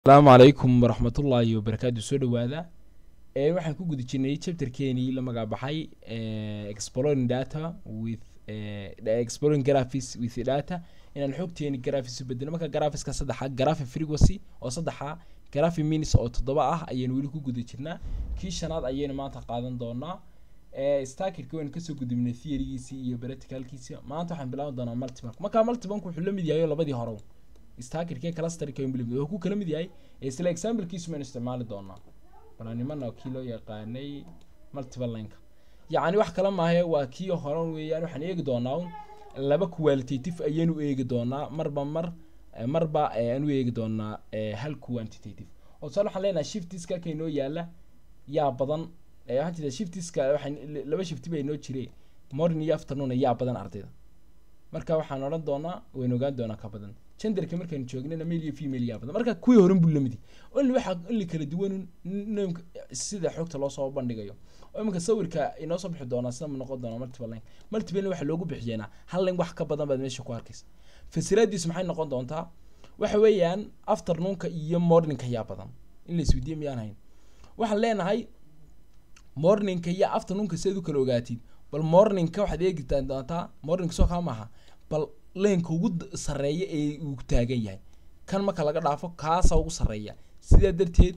asalaamu calaykum waraxmatullaahi wabarakaatu soo dhawaada ee waxaan ku guda jirnay chapterkeenii la magacbaxay exploring data with exploring graphics with data inaan xogteeni graphics u bedelo marka graphiska saddexa graphic frequency oo saddexa graphic minutes oo toddoba ah ayaynu weli ku guda jirnaa kii shanaad ayaynu maanta qaadan doonaa starkirka waynu kasoo gudubnay theorygiisii iyo practicalkiisi maanta waxaan bilaaban doonaa multibank marka multibank wuxuu la mid yahay labadii hore starkirkee clusterka wuxuu ku kala mid yahay isla examplekiisu maynu isticmaali doonaa balanimana kii loo yaqaanay multiple linka yacni wax kala maahe waa kii horan weeyaan waxaan eegi doonaa un laba qualitative ayaynu eegi doonaa marba mar marba aanu eegi doonaa hal quantitative oo tusaale waxaan leenahay shiftiska ka inoo yaala yaa badan waxaan jirta shiftiska waxaan laba shifti baa inoo jire morning iyo afternoon yaa badan ardayda marka waxaan odhan doonaa waynu ogaan doonaa ka badan genderka markaynu joognana male iyo female yaa badan marka kuwii horan buu lamidi only waxaa only kala duwan namka sida xogta loo soo bandhigayo oo iminka sawirka inoo soo bixi doonaa sida noqon doona multiple line multiple line waxaa loogu bixiyeena hal line wax ka badan baad meesha ku arkaysa fasiraadiisu maxay noqon doontaa waxa weeyaan afternoonka iyo morningka yaa badan in la isweydiiye miyaan hayn waxaan leenahay morningka iyo afternoonka sidaad u kala ogaatid bal morningka waxaad eegi doontaa morning soo kaa maaha bal leenka ugu sareeya ee uu taagan yahay kan marka laga dhaafo kaasa ugu sareeya sidaa darteed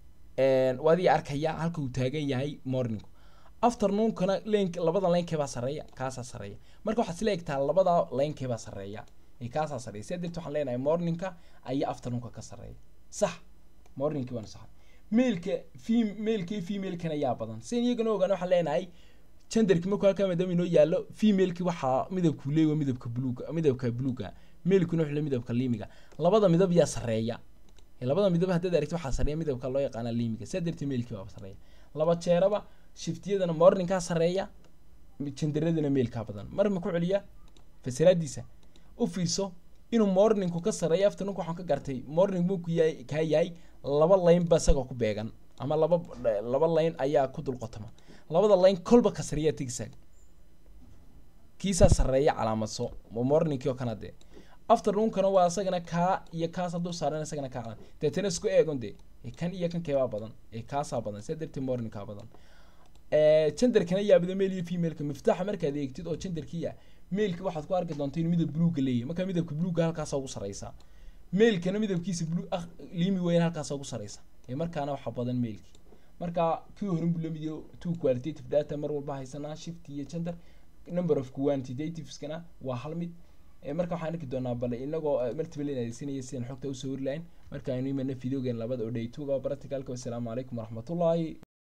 waadii arkaya halka uu taagan yahay morning afternoonkana len labada leynkebaa sareeya kaasaa sareeya marka waxaad isla egtaa labada leynkebaa sareeya ee kaasaa sareeya sidaa darteed waxaan leenahay morningka ayaa afternoonka ka sareeya sax morningkii waana sax mailka fem mailka iyo femalekana yaa badan sidan iyagana ogaan waxaan leenahay genderki markuu halkaa maadaama inoo yaallo femaleki waxaa midabku leeyahay midabka buluuga midabka buluuga mailkuna wuxuu le midabka liimiga labada midab yaa sareeya labada midab haddaad aragti waxaa sareeya midabka loo yaqaana liimiga sidaa darteed mailkii baa sareeya laba jeeraba shiftiyadana morningkaa sareeya genderadana mailkaa badan mar ma ku celiya fasiraadiisa u fiirso inuu morningku ka sareeya afternoonka waxaan ka gartay morning buu ku yahay kaa yahay laba line ba isagoo ku beegan ama laba laba line ayaa ku dulqotama labada line kolba ka sareeya tigsaag kiisaa sareeya calaamadso morningkii oo kana dee afternoonkana waa isagana kaa iyo kaas hadduu saaran isagana kaa calan deetana isku eegon dee kan iyo kan keebaa badan ee kaasaa badan sidaa darteed morningkaa badan genderkana yaabida male iyo femaleka miftaaxa markaad eegtid oo genderkiya mailka waxaad ku arki doonta inuu midab buluuga leeyahy marka midabka buluuga halkaasa ugu sareysa mailkana midabkiisa bulu ah liimi weyn halkaasa ugu sareysa ee markaana waxa badan mailki marka kii horan buu lamid yahay two qualitative data mar walba haysanaa shift iyo gender number of quantitativeskana waa hal mid marka waxaan arki doonaa bale inagoo multiple adeegsanaya sidaan xogta usoo wari lahayn marka aynu imana videogan labada oo day two ga practicalka wassalaamu calaykum waraxmatullaahi